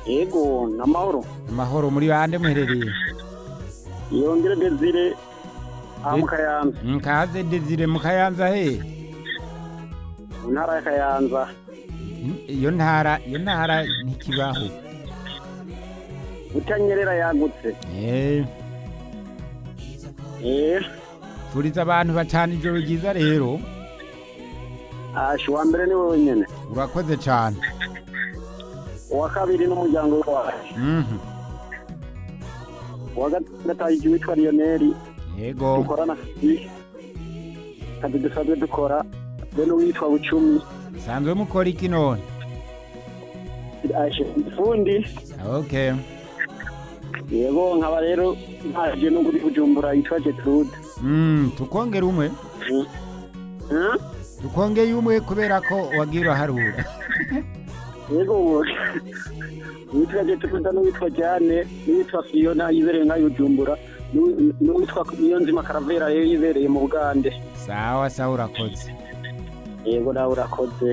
yego n'amahoro amahoro muri bande muherereye yongere desire aha mu kayanza mkaze desire mu kayanza he mu ntara ya kayanza iyo ntara iyo ntara ntikibaho utanyerera yagutse Eh, eh furiza abantu bacana ijoro ryiza rero ashi uwa mbere ni wowe nyene urakoze cyane uwa kabiri n'umuryango wawe Mhm. uwa gatatu witwa lioneri yego dukorana akazi akazi dusanzwe dukora be n'uwitwa bucumi sanzwe mukora iki none ashi ifundi okay yego nkaba rero ntaje no kuri bujumbura yitwa getrude Mm, tukongera umwe Hmm? tukongeye umwe kubera ko wagiye uraharura yego uwo uwitwa getrude n'uwitwa jane n'uwitwa fiyona yibereye nka bujumbura n'uwi- n'uwitwa niyonzima karavera rero yibereye mu bugande sawa sawa urakoze yego nawe urakoze